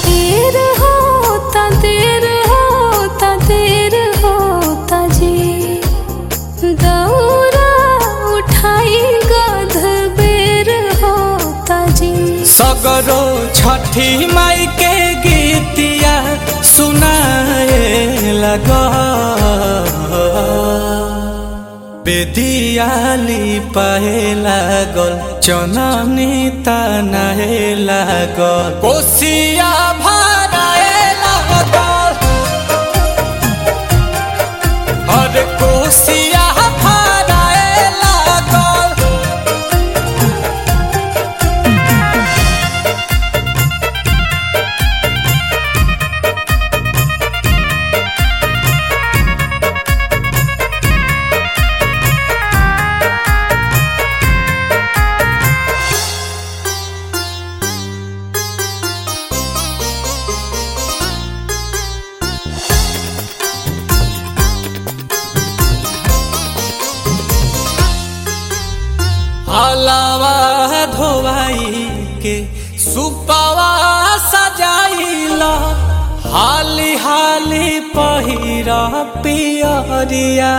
देर होता देर होता देर होता जी दौरा उठाई गध बेर होता जी सगरो छठी माई के गीतिया सुनाए लगा बेदियाली पाए लागल चननी तनाए लागल कोसिया भराए लागल अरे कोसिया भराए लागल हलावा धोवाई के सुपावा सजाइला हाली हाली पहिरा पियरिया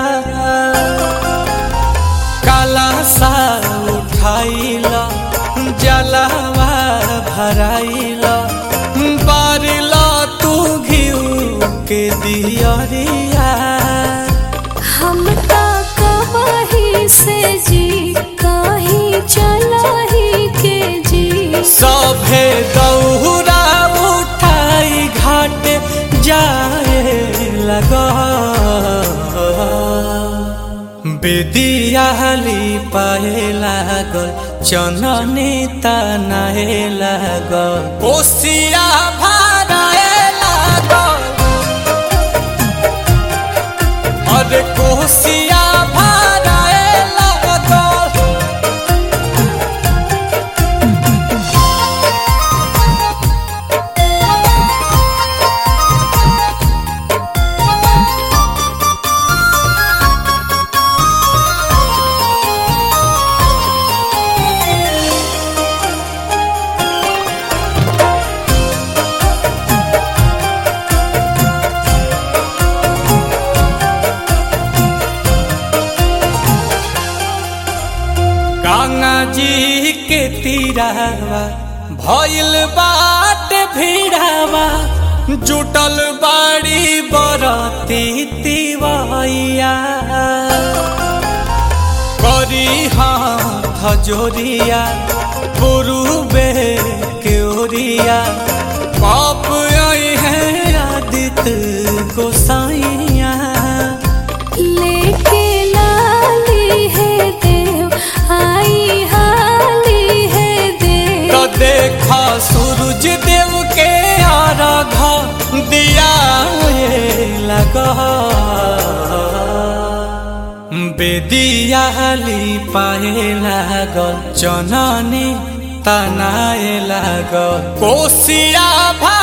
काला सा उठाइला जलावा भराइला बारिला तू घिउ के दियरिया हम ता कहीं से जी कहीं चला ही के जी सभे दौरा उठाई घाट जाए लगा बेदियाली पाए लागल चननी तनाए लागल कोसिया भराए लागल अरे कोसिया भराए लागल गंगा जी के तीरावा भइल बाट भीड़ावा जुटल बाड़ी बरती तिवैया करी हाथ जोरिया पुरुबे के ओरिया पाप आई है आदित्य गोसाइया लेके लाली है देव आई हाली है देव तो देखा सूरज देव के आराधा दिया ये लगा बेदियाली पाए लागल चननी तनाए लागल कोसिया भा